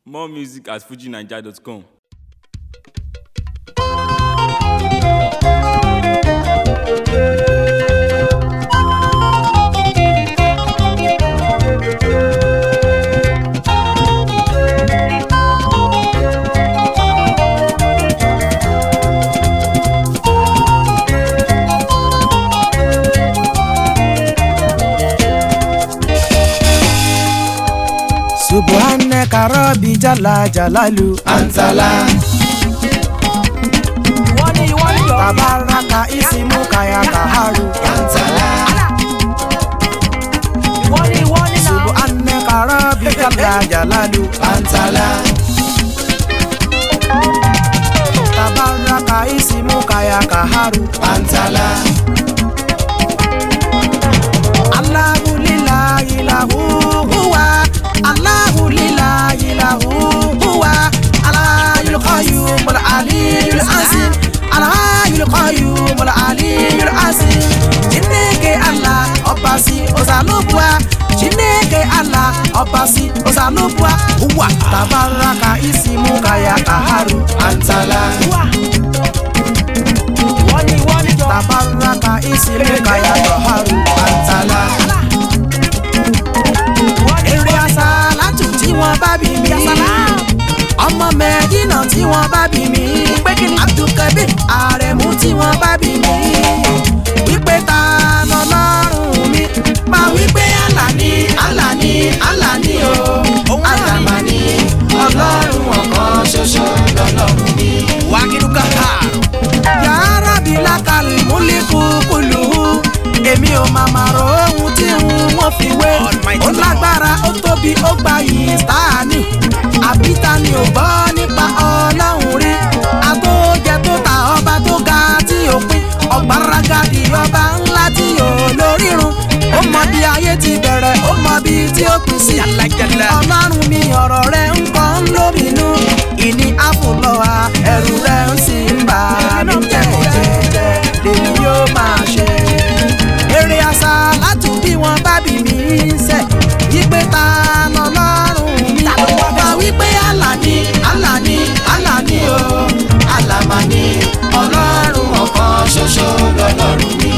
More music at fujinaija.com. subhanaka rabbi jala jalalu antala ìwọ ni ìwọ ni yọ. tabaraka isimu kaya kaharu antala ìwọ ni ìwọ ni náà. subhanaka rabbi jala jalalu antala tabaraka isimu kaya kaharu antala Allahu lillahi lahu huwa Allahu lillahi lahu huwa Alhayyul qayyumul aliyyul azim Alhayyul qayyumul aliyyul azim Chineke Allah ọbasi ọzalubua Chineke Allah ọbasi ọzalubua huwa tabaraka isimu kaya kaharu antala ìwọ ni ìwọ ni yọ. tabaraka isimu kaya kaharu antala ìwọ ni eré asálàtù tí wọ́n bá bí mi. ọmọ mẹ́dínà tí wọ́n bá bí mi. abdulkabir aremu tí wọ́n bá bí mi. wípé ta lọ́lọ́run mi. máa wípé àlà ni àlà ni àlà ni o. àdàmà ni ọlọ́run ọ̀kan ṣoṣo lọ́lọ́run mi. wákìlúkà àrùn. yàrá bí lákàlì múlíkù kùlù. èmi ò máa máa ro ohun tí n wọ́n fi wé. ó lágbára ó tóbi ó gba yìí sáàní. àbí ta ni ò gbọ́ nípa ọlọ́run rí. àtòjẹ tó ta ọba tó ga tí ò pín. ọ̀gbáragadì ọba ńlá tí ò lórírun. ó mọ bí ayé ti bẹ̀rẹ̀ ó mọ bí tí ó pín sí. ọlọ́run mi ọ̀rọ̀ rẹ̀ ń kọ́ ń lóminú. ìní àfùlọ́wà ẹ̀rù rẹ̀ ń sì ń bà mí jẹ́jẹ́jẹ́ lèmi yóò máa ṣe. eré àṣà látún bí wọ́n bá bí mi sẹ̀ wípé ta lọ́lọ́run mi. wá wípé àlà ni àlà ni àlà ni o àlàmà ni ọlọ́run ọ̀kan ṣoṣo lọ́lọ́run mi.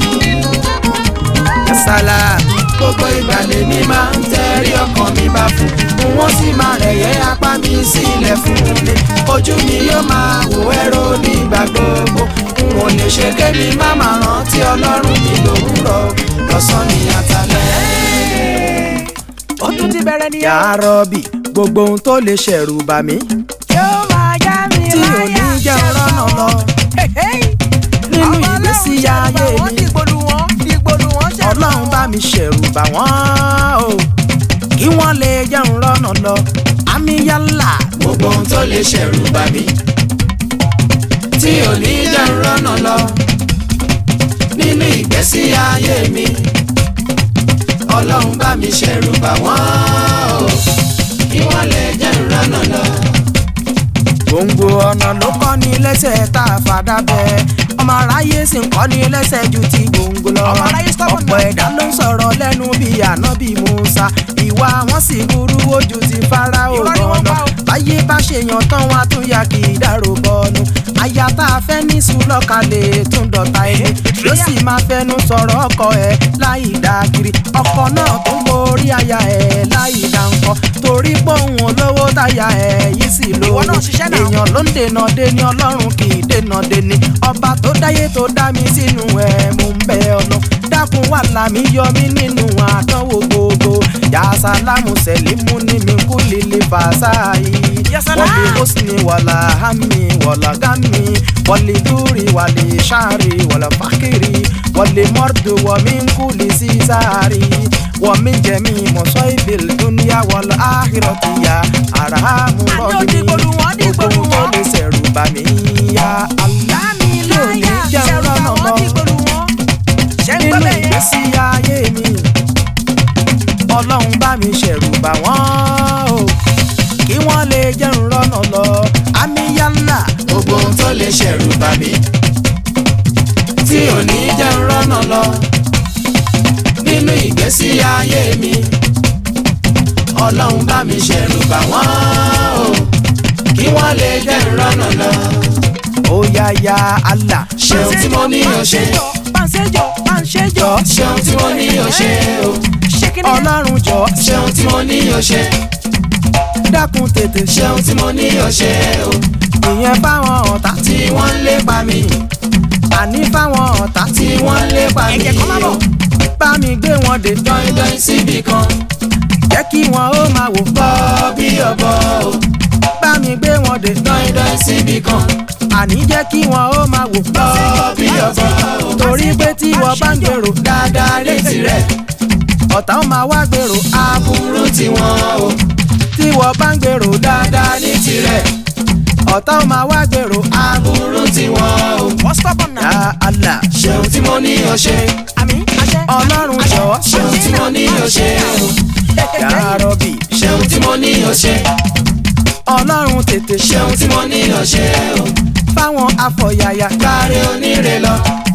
sálà gbogbo ìgbà lèmi máa ń tẹ́rí ọkàn mi bá fún un wọ́n sì máa rẹ̀yẹ́ apá mi sílẹ̀ fún mi ojú mi yóò máa wò ẹ̀rọ nígbà gbogbo n ò lè ṣe kémi má máa rántí ọlọ́run mi lòwúrọ̀ lọ́sàn-án ní àtàlẹ́. ó tún ti bẹ̀rẹ̀ nìyẹn. yàrá-bì gbogbo ohun tó lè ṣẹ̀rù bà mí yóò máa já mi tí ò láyà. ní jẹ́ rọ́nà lọ nínú ìgbésí ayé wọ́n mi dìgbòlù wọn dìgbòlù wọn ṣe. ọlọ́run bá mi ṣẹ̀rù bà wọ́n o kí wọ́n lè jẹun rọ́nà lọ àmì yálà gbogbo ohun tó lè ṣẹ̀rù bà mí tí ò ní jẹ́ ń rọ́nà lọ nínú ìgbésí ayé mi ọlọ́run bá mi ṣẹ̀rù bà wọ́n o kí wọ́n lè jẹ́ ń rọ́nà lọ. gbòǹgbò ọ̀nà ló kọ́ ni lẹ́sẹ̀ tá a fàdá bẹ́ ọmọ aráyé sì ń kọ́ ni lẹ́sẹ̀ ju ti gbòǹgbò lọ Ọmọ aráyé stubborn ọ̀pọ̀ ẹ̀dá ló ń sọ̀rọ̀ lẹ́nu bíi ànábì Musa ìwà wọn sì burú ojú ti Fáráò Irọ́ ni wọ́n lọ́nà pa o. báyé bá ṣèyàn tán wá tún yà kì í dárò bọ́nu aya tá a fẹ́ ní sùlọ́kalẹ̀ tún dọ̀tá ilé yóò sì máa fẹnu sọ̀rọ̀ ọkọ ẹ̀ láì dá kiri ọkọ náà tó ń borí aya ẹ̀ láì dá nǹkan torí pé òun olówó táyà ẹ̀ yìí sì Ìwọ lówó náà ṣiṣẹ́ náà. èèyàn ló ń dènà deni ọlọ́run kì í dènà deni ọba tó dáyé tó dá mi sínú ẹ̀ mò ń bẹ ọ̀nà dákun wà lámì yọ mí nínú àdánwò gbogbo yasalamu sẹlimu ní mi kú lílé fàṣàyí Yasalam. wọlé hosni wàlà hami wàlà gami wọlé dúri wàlé sàárì wàlà fàkìrì wọlé mọ́rdù wọmí kú lè sísàárì wọmí jẹ̀mí mọ̀sọ́ ìbìl dúníyà wàlà áhìrọ̀tìyà àràhámù Àní ó rọ̀bì dìgbòlù wọn, dìgbòlù gbogbo tó wọn. lè ṣẹ̀rù bà mí ya Allah láàmì yóò ní láyà jẹun ṣẹ̀rù bá lọ́nà wọn lọ dìgbòlù wọn. ṣé ń gbọ́ nínú bẹ́ẹ̀ yẹn. ìgbésí ayé mi ọlọ́run bá mi ṣẹ̀rù bà wọ́n o kí wọ́n lè jẹun rọ́nà lọ àmì yálà gbogbo ohun tó lè ṣẹ̀rù bà mí tí ò ní jẹ́ ń rọ́nà lọ nínú ìgbésí ayé mi ọlọ́run bá mi ṣẹ̀rù bà wọ́n yáyáyá Allah. ṣeun tí mo ní o ṣe Pàǹsẹ́jọ, pàǹsẹ́jọ. ṣeun tí mo ní o ṣe o Ṣé kí ni? ọlọ́run jọ ṣeun tí mo ní o ṣe dákun tètè ṣe ṣeun tí mo ní o ṣe o ìyẹn fáwọn ọ̀tá tí wọ́n ń lépa mi àní fáwọn ọ̀tá tí wọ́n ń lépa mi Ẹ̀jẹ̀ kan má bọ̀. bá mi gbé wọn dé dọ́indọ́in síbi kan jẹ́ kí wọn ó máa wò bọ́ bí ọ̀bọ o bá mi gbé wọn dé dọ́indọ́in síbi kan àní jẹ́ kí wọn ó máa wò bọ́ bí ọ̀bọ o torí pé tí wọ́n bá ń gbèrò dáadáa ní tirẹ̀ ọ̀tá ó máa wá gbèrò aburú tiwọn o tí wọ́n bá ń gbèrò dáadáa ní tirẹ̀ ọ̀tá ó máa wá gbèrò aburú tiwọn o Wọ́n stubborn ya náà. Allah ṣeun tí mo ní o ṣe Àmì àṣẹ. ọlọ́run jọ̀ọ́ ṣeun tí mo ní o ṣe o ya Rabbi ṣeun tí mo ní o ṣe ọlọ́run tètè ṣe ṣeun tí mo ní o ṣe o fáwọn afọ̀yàyà gbáre oníre lọ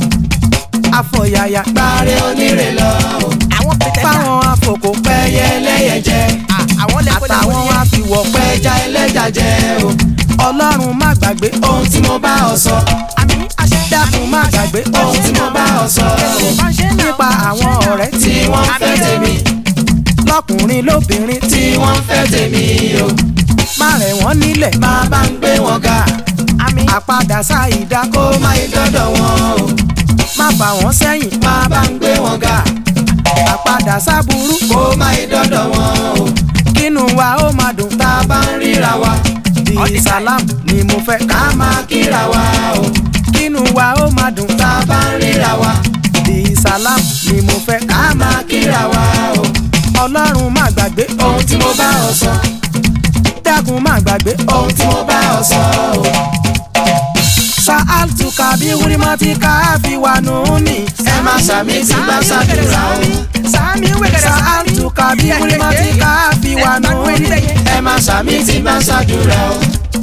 afọ̀yàyà gbáre oníre lọ o Àwọn pẹ̀tẹ́lá. fáwọn afòkò pẹ́yẹ ẹlẹ́yẹ jẹ Àwọn lẹ́kọ̀ọ́ àtàwọn afiwọ̀ pẹ́ pẹ́já ẹlẹ́jà jẹ o ọlọ́run má gbàgbé ohun tí mo bá ọ sọ Àmì àṣẹ. dákun má gbàgbé ohun tí mo bá ọ sọ o nípa àwọn ọ̀rẹ́ tí wọ́n fẹ́ tèmi lọ́kùnrin lóbìnrin tí tí wọ́n fẹ́ tèmi o má rẹ̀ wọ́n nílẹ̀ máa bá ń gbé wọn ga Àmì àpadà sáìdá kó kó má yí dọ́dọ̀ wọn o má fà wọ́n sẹ́yìn máa bá ń gbé wọn ga àpadà sábúrú kó má yí dọ́dọ̀ wọn o kínú wa ó máa dùn tá a bá ń ríra wa di salam ni mo fẹ́ ká ká máa kíra wa o kínú wa ó máa dùn tá a bá ń ríra wa di salam ni mo fẹ́ ká ká máa kíra wa o ọlọ́run má gbàgbé ohun tí mo bá ọ sọ dákun má gbàgbé ohun tí mo bá ọ sọ o sa'altu kabi wurimati káfí wa nùní. ẹ má ṣàmì tí bá ṣàdúrà o Sàmì wẹ̀gẹ̀dẹ̀ sàmì. sa'altu kabi wurimati káfí wa nùní. ẹ má ṣàmì tí bá ṣàdúrà o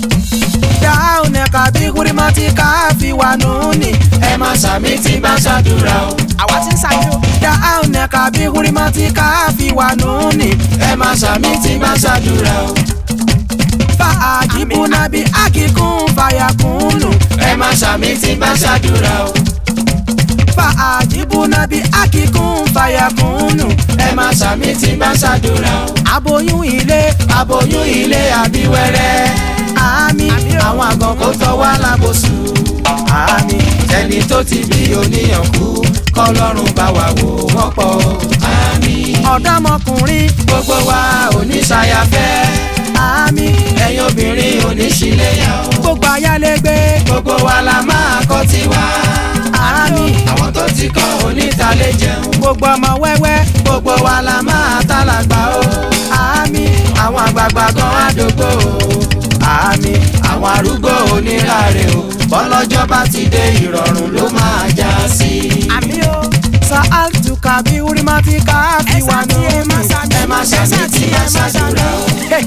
dáhùn kabi wurimati káfí wa nùní. ẹ má ṣàmì tí bá ṣàdúrà o Àwa ti ń ṣàjò. dáhùn kabi wurimati káfí wa nùní. ẹ má ṣàmì tí bá ṣàdúrà o fa àjìbù nàbí àkíkún fàyàkùnù. ẹ má ṣàmì tí bá ṣàdúrà o fa àjìbù nàbí àkíkún fàyàkùnù. ẹ má ṣàmì tí bá ṣàdúrà o aboyún ilé aboyún ilé àbíwẹ́rẹ́ àmì àwọn àgàn kò tọ́ wá lábòsù àmì ẹni tó ti bí oníyàn kú kọlọ́run bá wà wò wọ́n pọ̀ àmín ọ̀dọ́mọkùnrin gbogbo wa oníṣayafẹ́ àmì ẹ̀yin obìnrin oníṣìlẹ̀yà o gbogbo ayálégbé gbogbo wa la máa kọ́ tiwa àmì àwọn tó ti kọ́ onítalẹ̀ jẹun gbogbo ọmọ wẹ́wẹ́ gbogbo wa la máa tálàgbà o àmì àwọn àgbààgbà gan àdógbò o àmì àwọn arúgbó oníláre o bọ́lọ́jọ́ bá ti dé ìrọ̀rùn ló máa já sí i. Àmì o. sa'altu kabi wurimati káfí wa nùní. ẹ má ṣàmì tí ẹ ṣàdúrà o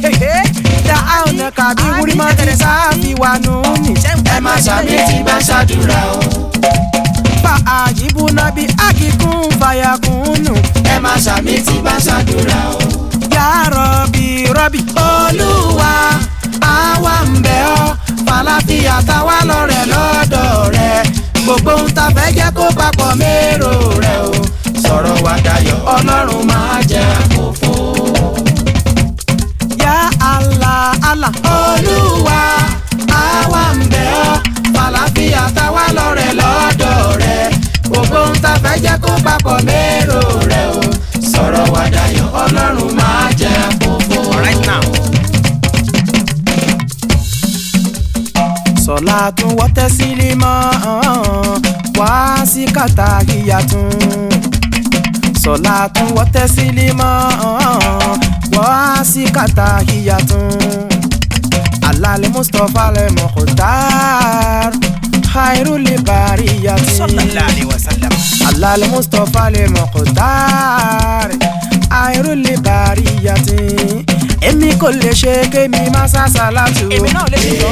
dáhùn kabi wurimati káfí wa nùní. ẹ má ṣàmì tí bá ṣàdúrà o fa àjìbù nàbí àkíkún fàyàkùnù. ẹ má ṣàmì tí bá ṣàdúrà o. Ya Rabbi Rabbi olúwa àwa ń bẹ̀ ọ́ fàlàfíà táwa lọ́rẹ̀ lọ́dọ̀ rẹ̀ gbogbo ń ta fẹ́ jẹ́ kó papọ̀ mérò rẹ̀ o sọ̀rọ̀ wa dayọ̀ ọlọ́run máa jẹ́ àkófò. Ya Allah Allah olúwa àwa ń bẹ̀ ọ́ fàlàfíà táwa lọ́rẹ̀ lọ́dọ̀ rẹ̀ gbogbo ń ta fẹ́ jẹ́ kó papọ̀ mérò rẹ̀ o sọ̀rọ̀ wa dayọ̀ ọlọ́run máa jẹ́ àkófò. Right now. sọlá tún wọ́tẹ́ sílé mọ́ wá sí kàtàkìyà tún sọlá tún wọ́tẹ́ sílé mọ́ wá sí kàtàkìyà tún alálẹ̀ mustapha lẹ̀ mọ̀kútàr khairu lè bari yàtí Sallallahu alaihi wasallam. alálẹ̀ mustapha lẹ̀ mọ̀kútàr khairu lè bari yàtí èmi kò lè ṣe kémi má sá sálátù. Èmi náà lè fi jọ.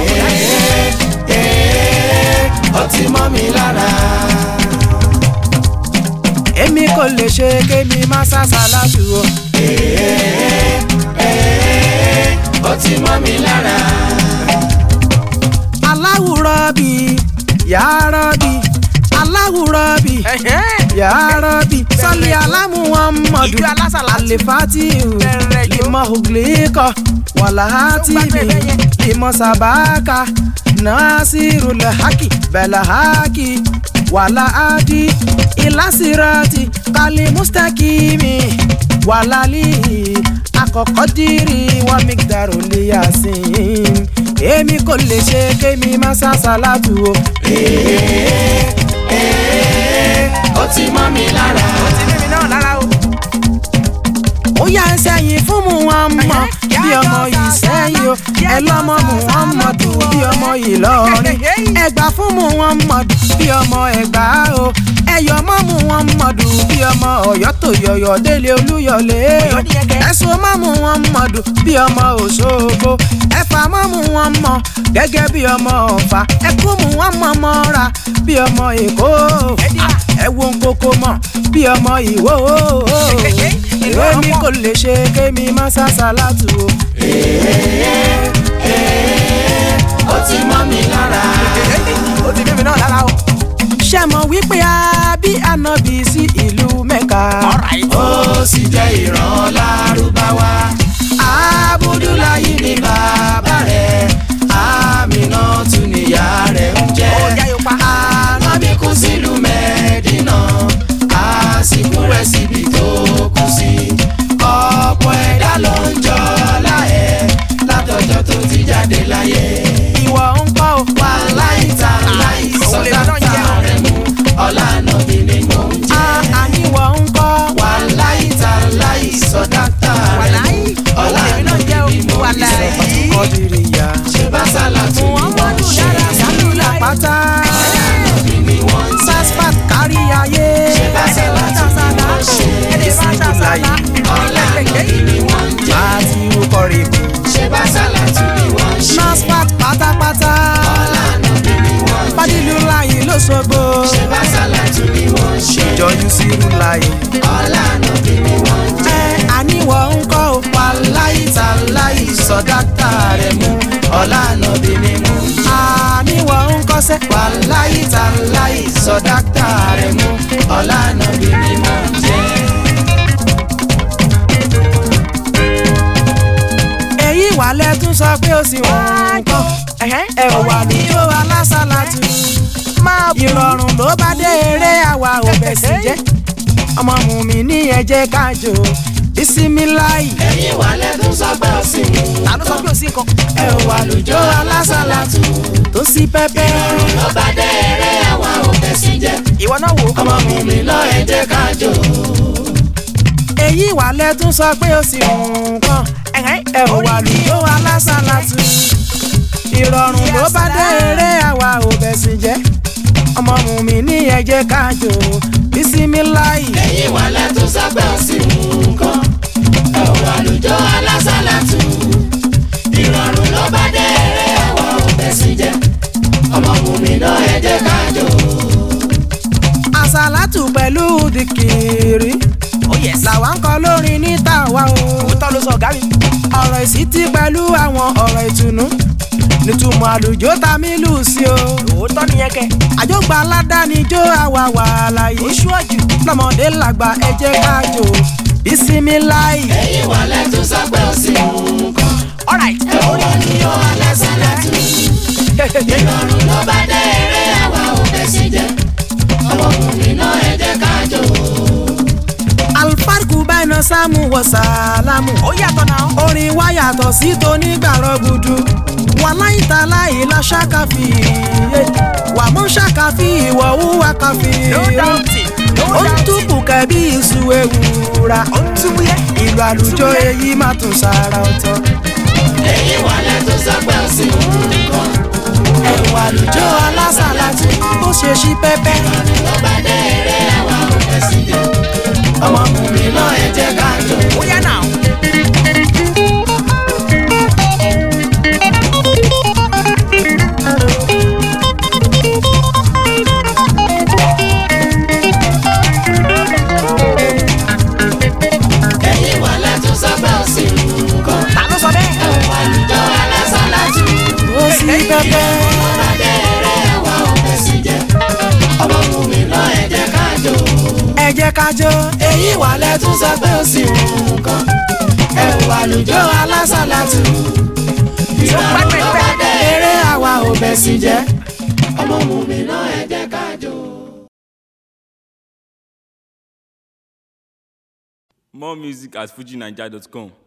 ọtí mọ́ mi lára. èmi kò lè ṣe kémi má sàṣà látù o. ọtí mọ́ mi lára. aláwùrọ̀ bí yàrọ́bì aláwùrọ́bì yàrọ́bì sọ́lé alámùwọ̀mọ̀dù Ìjọ alásàlátù. àlefàtìhù Bẹ̀rẹ̀ jọ. ìmọ̀ ògìlíkọ̀ wàlàhátìmì ìmọ̀ sàbákà nàásìrùlẹ̀ hákì bẹ̀lẹ̀ hákì wàlàhádì ìlàsìrọ̀tì kálí mustakimi wàlálì àkọ́kọ́ dìrì wọn migdaru liyasin èmi kò lè ṣe kémi má sàṣàlátù o. ó ti mọ́ mi lára. ti mímí náà lára o. ó yá ẹ sẹ́yìn fún mu wọn mọ̀ bí ọmọ yìí sẹ́yìn o ẹ lọ́mọ mu wọn mọ̀ dùn bí ọmọ yìí lọ́rin ẹgbà fún mu wọn mọ̀ dùn bí ọmọ ẹgbà o ẹyọ mọ́ mu wọn mọ̀ dùn bí ọmọ ọ̀yọ́ tó yọ̀yọ̀ délé olúyọ̀lé o ẹ̀sùn mọ́ mu wọn mọ̀ dùn bí ọmọ òṣogbo ẹ̀fà mọ́ mu wọn mọ̀ gẹ́gẹ́ bí ọmọ ọ̀fà ẹ̀kú mu wọn mọ̀ mọ́ra bí ọmọ èkó ẹ̀wọ̀n kókó mọ̀ bí ọmọ ìwó ìwé mi kò lè ṣe kémi má sàṣàlátù o. ó ti mọ́ mi lára. ó ti mímí náà lára o. ṣé mọ̀ wípé a bí ànábì sí ìlú mẹ́ka. ó sì jẹ́ ìran lárúbáwá. abudulayi ni bàbá rẹ̀ amina tún níyà rẹ̀ ń jẹ́. Ó jẹ́ Yorùbá. ànábì kú sílùú mẹ́dínà àsìkò rẹ̀ síbi tó kù sí. ọ̀pọ̀ ẹ̀dá ló ń jọ láẹ̀ látọjọ́ tó ti jáde láyé. ìwọ ń kọ́ o. wàláì tàláì Òun lè sọ́dá náà jẹ́ o. rẹ̀ mú ọ̀là nàbí ni mò ń a jẹ́. àníwọ̀ ń kọ́. wàláì tàláì sọ́dá rẹ̀ wàláyé mú òun ọ̀là lèmi náà nàbí jẹ́ o. ni mò ń wàláyé. jẹ́. kọ́dìrì ya. ṣé bá sálà tún ni wọ́n ń ṣe. sálù làpátá. nàbí ni wọ́n ń tẹ́. sasfat kárí ayé. ṣé bá sálà tún ni wọ́n ń ṣe. bisimilayi. ọ̀là nàbí ni wọ́n ń jẹ́. àti ukọ̀rì kù. ṣé bá sálà tún ni wọ́n ń ṣe. nasfat pátápátá. ọ̀là nàbí ni wọ́n ń jẹ́. fadilu láyé lóṣogbo. ṣé bá sálà tún ni wọ́n ń ṣe. ìjọ yusiru láyé. ọ̀là nàbí ni wọ́n ń jẹ́. ẹ àníwọ̀ ń kọ́ o. wàláì tàláì sọ̀dáta rẹ̀ mú ọ̀là nàbí ni mò ń jẹ́. àníwọ̀ ń kọ́sẹ́. wàláì tàláì sọ̀dáta rẹ̀ mú ọ̀là nàbí ni mò ń jẹ́. èyí wà lẹ́tún sọ pé ó sì wọ́n ń kọ́. ẹ ò wà níjó alásàlátù. ìrọ̀rùn ló bá dé eré àwa ò bẹ̀ sí jẹ́. ọmọ mùmí ní ẹ̀jẹ̀ kájò bísímíláì. ẹ̀yin wà lẹ́dún sọ pé ó sì mú. ta ló sọ pé ò sí nǹkan. ẹ ò wà lójó alásàlátù. tó sí pẹ́pẹ́. ló bá dé eré àwa ò fẹ́ sí jẹ́. ìwọ náà wò ó. ọmọ mi mi lọ ẹ jẹ́ ká jó. èyí wà lẹ́tún sọ pé ó sì wọ́n kàn. ẹ ò wà lójó alásàlátù. ìrọ̀rùn ló bá dé eré àwa ò bẹ̀ sí jẹ́. ọmọ mùmí ní ẹ̀jẹ̀ kájò bísímíláì. ẹ̀yin wà lẹ́dún sọ pé ó sì mú nǹkan. ẹ ò wà lójó alásàlátù. ìrọ̀rùn ló bá dé eré àwa ò fẹ́ sí jẹ́. ọmọ mi lọ ẹ jẹ́ ká jó. àsàlátù pẹ̀lú dìkìrì. ó yẹ sí. làwa ń kọ lórin ní tàwa o. òótọ́ ló sọ ọ̀gá mi. ọ̀rọ̀ ìsítí pẹ̀lú àwọn ọ̀rọ̀ ìtùnú. nítumọ̀ àlùjó ta mí lù sí o. òótọ́ nìyẹn kẹ. àjọgbà aládánijó àwa wà láyé. oṣù ọ̀jù. lọ́mọdé làgbà ẹ jẹ́ ká jó. bísímíláì. ẹ̀yin wà lẹ́dún sọ pé ó sì mú nǹkan. alright. ẹ ò wà lójó alásàlátù. ìrọ̀rùn ló bá dé eré àwa ò fẹ́ sí jẹ́. ọmọ mi náà ẹ jẹ́ ká jó. alfarku báyìí sáàmù wọ sàlámù. ó yàtọ̀ náà. orin wa yàtọ̀ sí tonígbàrọ̀ gudu wà láìta láì la ṣàkàfì yé wà mú ṣàkàfì ìwọ̀ wúwa kàfì no doubting. no ó ń doubting. túbù kẹbí iṣu ewúra ó ń túbú yẹ. ìlú àlùjọ èyí má tún sára ọ̀tọ̀ ẹ̀yin wà lẹ́dún sọ pé ó sì mú nǹkan. ẹ̀wù àlùjọ alásàlátù ó ṣe ṣí pẹ́pẹ́ ló bá dé eré àwa ò fẹ́ sí jẹ́. ọmọ mi náà ẹ jẹ́ ká jó. ó yá náà. ẹ̀yin wà lẹ́dún sọ pé ó sì mú nǹkan. ta ló sọ bẹ́ẹ̀. ẹ ò wà lójó alásàlátù. ó ṣí pẹ́pẹ́ ló bá dé eré àwa ò fẹ́ sí jẹ́. jẹ́ ká jó èyí wà lẹ́tún sọ pé ó sì wù kán ẹ ò wà lùjọ alásàlátù ìrọ̀rùn ló bá dé eré àwa ò bẹ̀ sí jẹ́ ọmọ mùmí náà ẹ jẹ́ ká jó. More music at fujinaija.com.